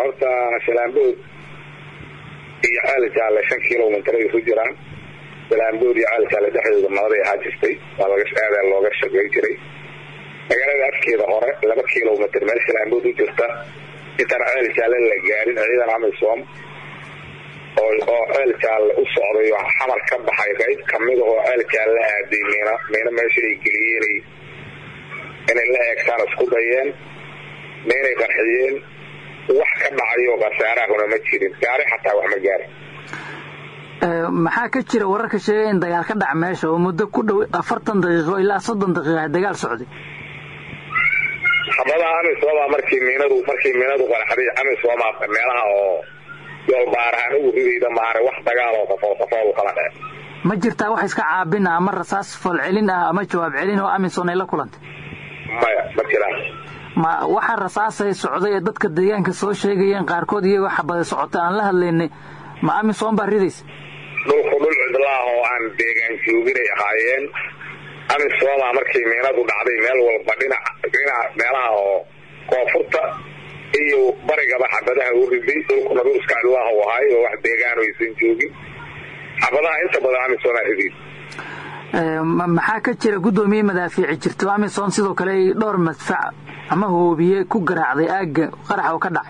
horta shalaambood iyo ceel jaalle shan kilomitr ay ku jiraan shalaambood iyo ceel jaalle dhexdooda nabaday ahaa jirtay waa laga aadaa looga shaqayn jiray magaalada afkeeda hore laba kilomitr meel shalaambood u jirta intaan ceel jaalle la gaarin ciidan amisom oo ceel jaalle u socday oo xamar ka baxay qayb kamid ahoo ceel jaalle aaday miina miina meesha ay geliyeenay inay la eegtaan isku dayeen miinay qarxiyeen wax ka dhacayo khasaarahuna ma jirin gaari xataa wax ma gaarin maxaa ka jira wararka sheegay in dagaal ka dhac meesha oo muddo ku dhow afartan daqiiqo ilaa soddon daqiiqa dagaal socday xabadaha amisooma markii miinadu markii miinadu qaraxday amisooma meelaha oo yoolbaarahaan ugu ridayda maare wax dagaal oo safool safool kala dhee ma jirtaa wax iska caabin ah ama rasaas falcelin ah ama jawaab celin oo amison ay la kulantay maya ma jiraan ma waxa rasaasay socday ee dadka deegaanka soo sheegayeen qaarkood iyagoo xabada socota aan la hadlaynay ma amisom baa ridaysa dhulku dhul cidlaah oo aan deegaan jooginay ahaayeen amisoma markii miinadu dhacday meel walba dhinac dhinac meelaha oo koonfurta iyo barigaba xabadaha u riday dhulkuna dhul iska cidlaah u ahay oo wax deegaan aysan joogin xabadaha inta badan amisoma ridays maxaa ka jira guddoomiye madaafiici jirto amison sidoo kale ay dhowr madfac ama hoobiye ku garaacday aagga qarax oo ka dhacay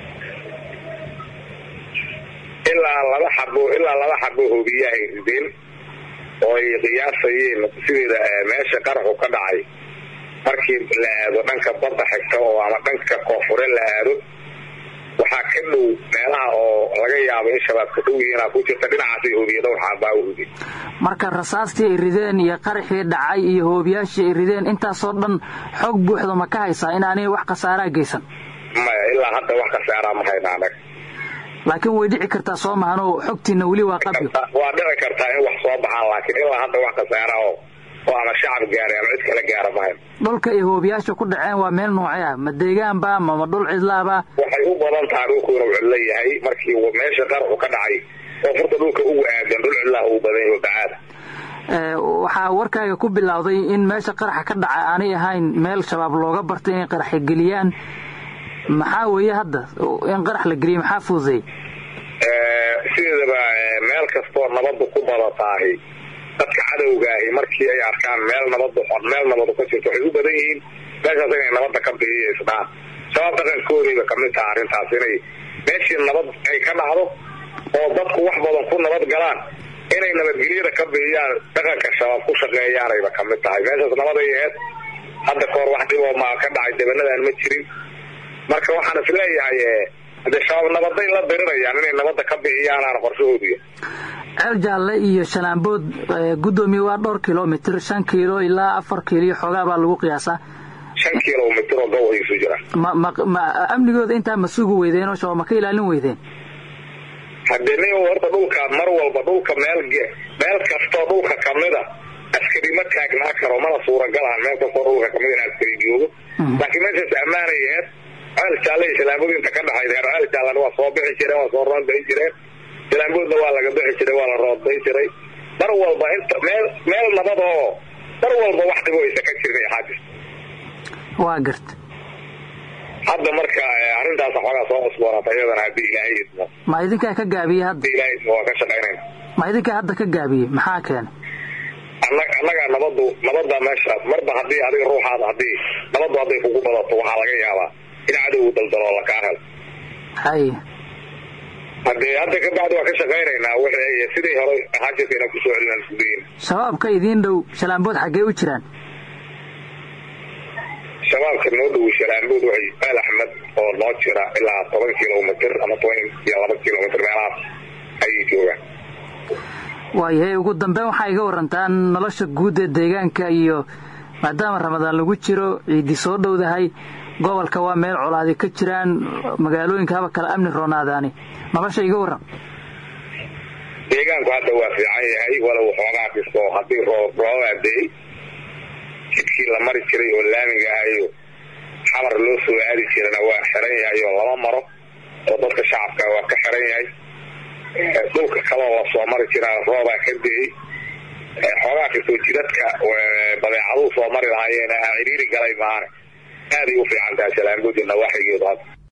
ilaa laba xabo ilaa laba xabo hoobiyahay rideen oo ay qiyaasayeen sideeda meesha qaraxu ka dhacay markii la aado dhanka badda xigta oo ama dhanka koonfure la aado waxaa ka dhow meelaha oo laga yaabo in shabaabka dhow yihiinaa ku jirta dhinacaasay hoobiye dhowr xaabaa u rideen marka rasaastii ay rideen iyo qaraxii dhacay iyo hoobiyaashii ay rideen intaasoo dhan xoog buuxda ma ka haysaa inaanay wax khasaaraa geysan maya ilaa hadda wax khasaaraa ma hayna anaga laakiin way dhici kartaa soo mahanoo xogtiina weli waa qabyo waa dhici kartaa in wax soo baxaan laakiin ilaa hadda wax khasaara oo oo ama shacab gaaray ama cid kala gaara mahayn dhulka ay hoobiyaasha ku dhaceen waa meel noocee ah ma deegaanba mama dhul cidlaaba waxay u badan tahay dhulku inuu cidlo yahay markii meesha qaraxu ka dhacay koonfurta dhulka ugu aadan dhul cidlaha uu badan yaho bacaada waxaa warkaaga ku bilowday in meesha qaraxa ka dhaca aanay ahayn meel shabaab looga bartay inay qaraxa geliyaan maxaa weeye hadda in qarax la geliye maxaa fududeey sideedaba meel kastoo nabadu ku badataahi dadka cadowgaahi markii ay arkaan meel nabadu meel nabadu ka jirto waxay u badan yihiin meeshaas inay nabadda ka biiyaysdhaan shabaab dhaqankoodayba kamid taha arrintaas inay meeshii nabad ay ka dhacdo oo dadku wax badan ku nabad galaan inay nabadgelyada ka biiyaan dhaqanka shabaab ku shaqeeyaanayba kamid tahay meeshaas nabaday aheed hadda kahor wax dhiboo ma ka dhacay dabanadan ma jirin marka waxaan is leeyahay hadee shabaab nabaday la dirirayaan inay nabadda ka bixiyaanaan qorshahoodiya ceel jaalle iyo shalaambood guddoomiye waa dhowr kilomitr shan kiilo ilaa afar kiilo iyo xoogaa baa lagu qiyaasaa shan kilomitr oo gow ay isu jiraan ma ma ma amnigooda intaa ma sugi weydeen oo shabaab ma ka ilaalin weydeen haddee nin horta dhulka mar walba dhulka meel meel kastoo dhulka kamida askari ma taagnaa karo mana suuragalahan meel kastoo dhulka kamid in askari joogo laakiin meeshaas ammaanay aheed ceel jaalle iyo shalaambood inta ka dhaxayd reer ceel jaallena waa soo bixi jireen waa soo roondayn jireen shalaamboodna waa laga bixi jiray waa la rooddayn jiray mar walba inta meel meel nabad oo mar walba wax dhibo aysa ka jirin ay xaajis waa garta hadda marka arrintaas xoogaa soo cusboonata iyadana haddii ilaahay idmo ma idinkaa ka gaabiye hadda haddii ilaahay idmo waa ka shaqaynayna ma idinkaa hadda ka gaabiye maxaa keenay annagaa nabadu nabada meeshaas marba haddii adiga ruuxaada haddii nabadu hadday kugu badato waxaa laga yaabaa in cadowgu daldaloo lakaa helo hay haddee hadda ka bacdi waa ka shaqaynaynaa wixii siday hore ahaan jirta inaan kusoo celinaan isku dayin shabaabka idiin dhow shalaambood xaggee u jiraan shabaabka noo dhow shalaambood waxay aal axmed oo noo jira ilaa toban kilomitr ama toban iyo laba kilomitr meelahaas ayay joogaan waayahay ugu dambeyn waxaa iga warantaa nolosha guud ee deegaanka iyo maadaama ramadaan lagu jiro ciidii soo dhowdahay gobolka waa meel colaadi ka jiraan magaalooyinka haba kale amni roonaadaani nolosha iga waran deegaanku hadda waa fiican yahay walow xoogaa dhisto haddii roobaadeey jidkii la mari jiray oo laamiga ahayo xamar loo soo aadi jirana waa xiran yahay oo lama maro oo dadka shacabka waa ka xiran yahay dhulka kaloo la soo mari jiraa roobaa ka deey xoogaa kastoo jidadka badeecaduu soo mari lahaayeen ciriiri galay maane aaday u fiican tahay shalaamboodi nawaaxigeedu hadda